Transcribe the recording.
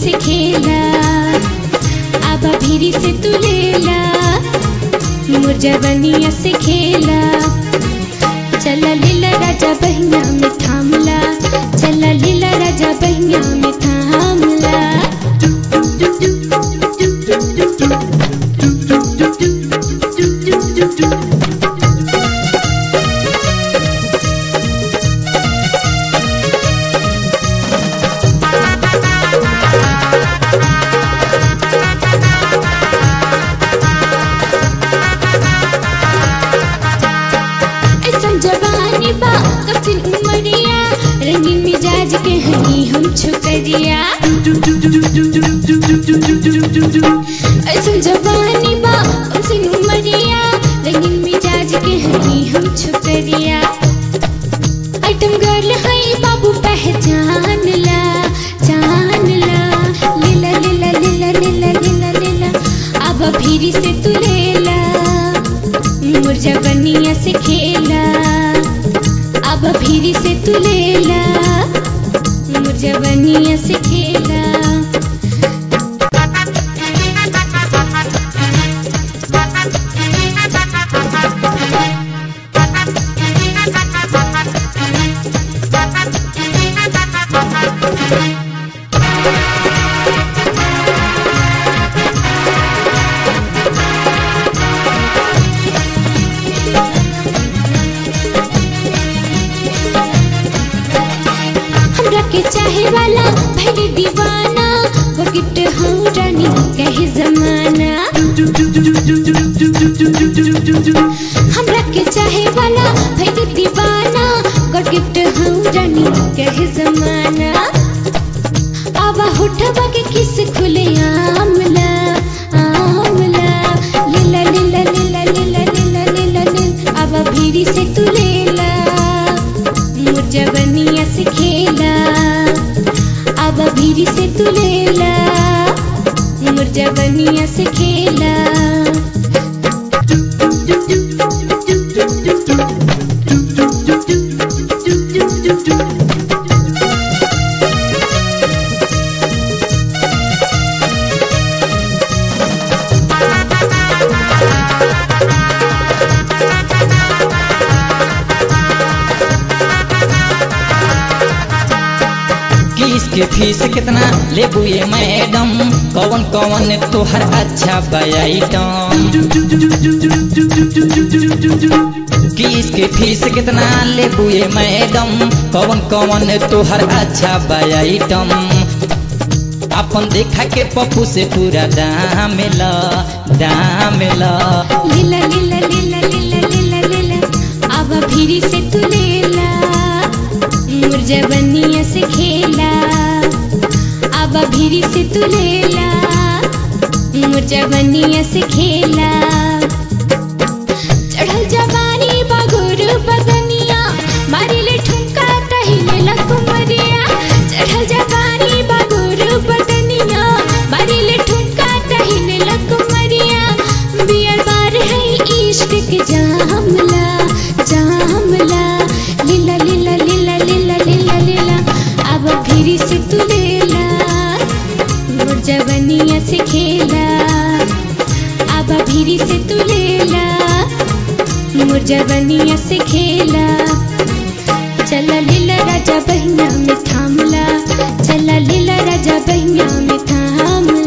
से खेला अब भीरी से तू लेला मोर जवनिया से खेला चला लीला राजा बहिया में थामला चला लीला राजा बहिया में थामला ऐसन जवानी बा कठिन उमरिया रंगीन मिजाज के हनी हम छुकरिया ऐसन जवानी बा कठिन उमरिया रंगीन मिजाज के हनी हम छुकरिया आइटम गर्ल है बाबू पहचान ला जान ला लीला लीला लीला लीला लीला लीला अब भीरी से तू लेला मोर जवनिया से खेला अब भीरी से तू लेला मोर जवनिया से खेला हमरा के चाहे वाला भले दीवाना वो गिफ्ट हम रानी कहे जमाना हमरा के चाहे वाला भले दीवाना गॉड गिफ्ट हम रानी कहे जमाना आवा होठवा के किस खुले आमला आमला लीला लीला लीला लीला लीला लीला लीला आवा भीरी से तू लेला मोर जवनिया से खेला अब भीरी से तू लेला मोर जवनिया से खेला किस के फीस कितना लेबू ये मैडम कौन कौन तोहर अच्छा बयाइटम किस के फीस कितना लेबू ये मैडम कौन कौन तोहर अच्छा बयाइटम अपन देखा के पप्पू से पूरा दाम ला दाम ला लीला लीला लीला लीला लीला लीला अब भीरी से तू लेला मोर जवनिया से खेला अब भीरी से तू लेला मोर जवनिया से खेला चढ़ल जवानी बगुर बदनिया मारी ले ठुमका तहिले लकुमरिया चढ़ल जवानी बगुर बदनिया मारी ले ठुमका तहिले लकुमरिया बियर बार है इश्क के जामला जामला लीला लीला लीला लीला लीला लीला अब फिर से तू लेला मोर जवनिया से खेला अब भीरी से तू लेला मोर जवनिया से खेला चला लीला राजा बहिया में थामला चला लीला राजा बहिया में थामला